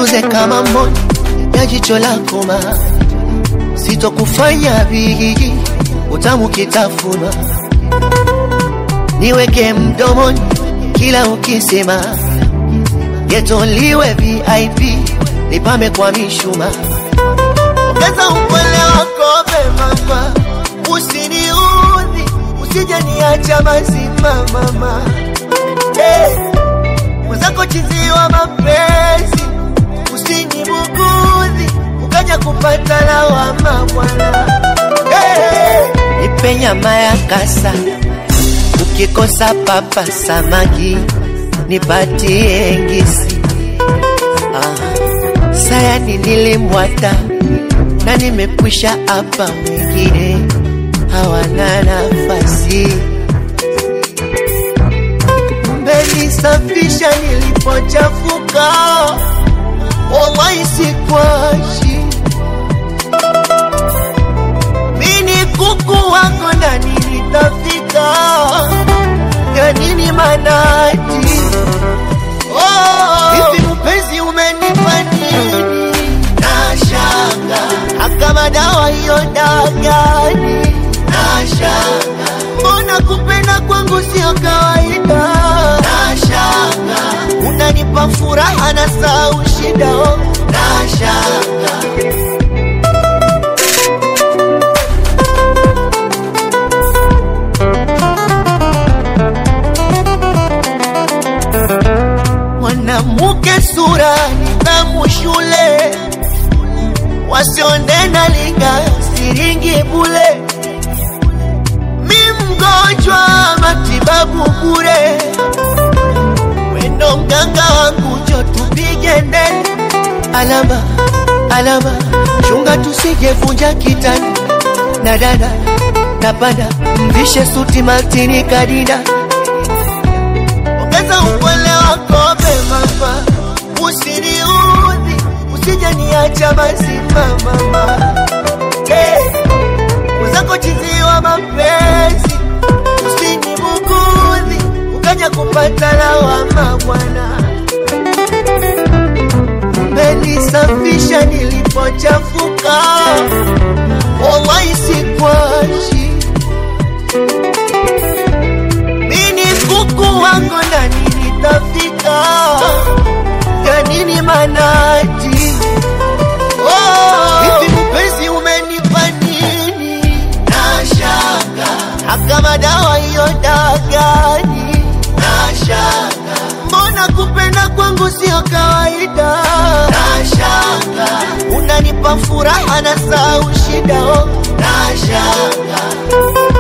nituze kama mboni ya jicho lako ma sitokufanya bigi utamu kitafuna niweke mdomoni kila ukisema getoliwe VIP nipame kwa mishuma ongeza upole wako mama usiniudhi usije niacha mazima mama hey. mwenzako chiziwa mapenzi usinibugudhi ukaja kupata lawama bwana hey. nipe nyama ya kasa ukikosa papa samaki nipatie ngisi ah. sayani nilimwata na nimekwisha hapa wengine hawana nafasi mmenisafisha nilipochafuka wallahi sikwashi mini kuku wako na nilitafika ya nini manati oh. hivi mpenzi umenipa nini nashanga akama dawa hiyo dagani nashanga mbona kupenda kwangu sio kawaida nashanga unanipa furaha na sau shida oh. nashanga mwanamke sura nidhamu shule wasionde na linga siringi bule mi mgonjwa matibabu bure wendo mganga wangu jo tupige ndeni alama alama chunga tusijevunja kitani na dada napanda mvishe suti maltini kadida ongeza upole wako mama usiniudhi usije niacha mazima mama hey. mwenzako chiziwa mapenzi usinibugudhi ukaja kupata lawama bwana umenisafisha nilipochafuka wallahi sikwashi mini kuku wako na nilitafika ya nini manati oh. hivi mpenzi umenipa nini nashanga akama dawa hiyo dagani nashanga mbona kupenda kwangu sio kawaida nashanga unanipa furaha na sau shida oh. nashanga